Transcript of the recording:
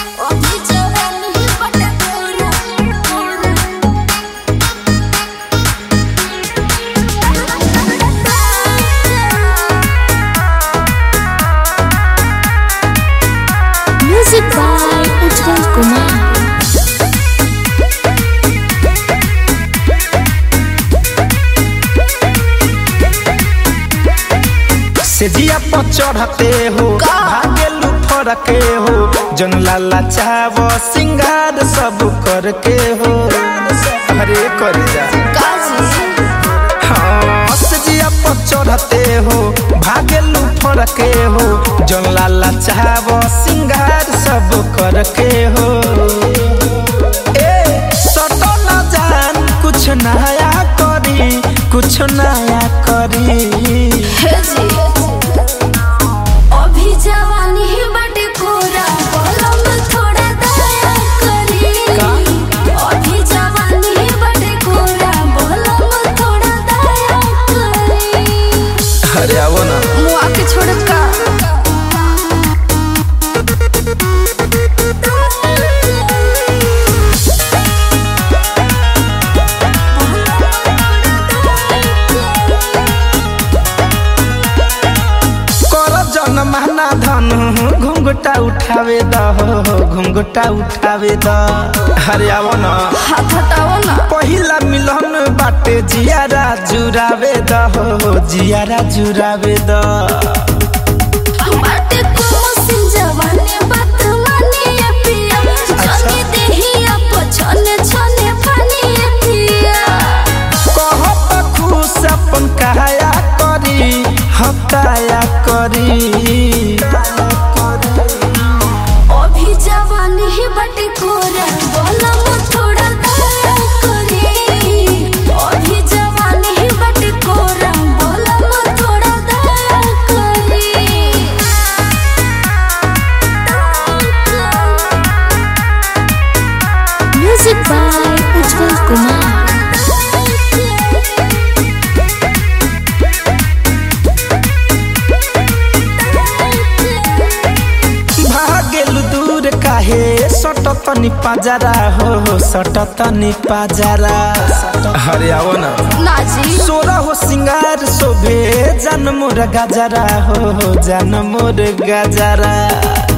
अभी जवानी बटे पूरा Music by Ujjwal Kumar. सेजिया पर चढ़ते हो भागेलू फरके हो जन लाला चाव सिंगार सब करके हो अरे कर जा हाँ सेजिया पर चढ़ते हो भागेलू फरके हो जन लाला चाव सिंगार सब करके हो ए सटो न जान कुछ नया करी कुछ नया करी हे जी अभी जवानी बटे पूरा बोलम थोड़ा दया करी अभी जवानी बटे पूरा बोलम थोड़ा दया करी अरे आवो ना मुआ के छोड़ का कर जन महना धन घुंघटा उठावे द हो घुंघटा उठावे द अरे आवो ना हाथ हटाओ ना पहिला मिलन बाटे जियारा जुरावे द हो जियारा जुरावे द बाटे को मसिन जवानी बात माने ये पिया जाने देही आप छने छने पानी ये पिया कहत खुश अपन काया करी हताया करी अभी जवानी ही बटे कोरा बोलम थोड़ा दया करी अभी जवानी ही बटे कोरा बोलम थोड़ा दया करी Music by Ujjwal Kumar. भागेलु दूर काहे सट तनी पाजरा हो सट तनी पाजरा अरे आवो ना नाजी सोरा हो सिंगार शोभे जन मोर गजरा हो जन मोर गजरा